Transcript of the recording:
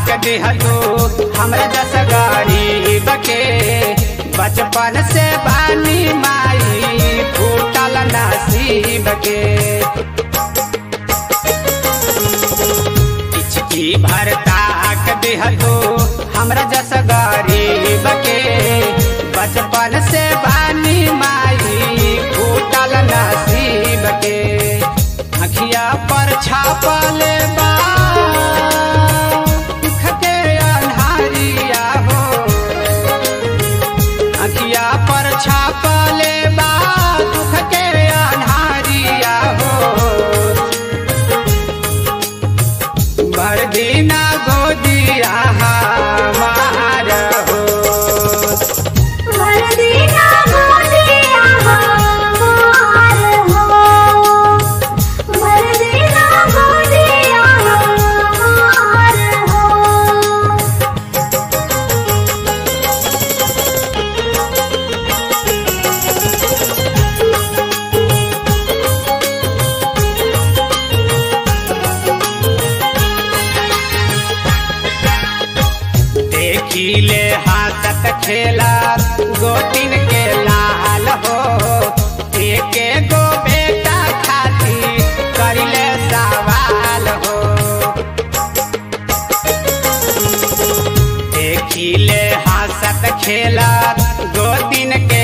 के दिहलू हमरा जस गरीब के बचपन से बानी माई फूटल नसीब के इचकी भरता के दिहलू हमरा जस गरीब के बचपन से बानी माई फूटल नसीब के अखिया पर छापल बा दुख के अन्हारिया हो अखिया पर छापल बा दुख के अन्हारिया हो भर दिना गोदिया हमार हो वरदीना गोदिया हमार हो वरदीना गोदिया हमार हो देखिले हाथत खेला गोतिन के लाल हो एक गो बेटा खाती करिले सवाल हो देखिले हासत खेला गोतिन के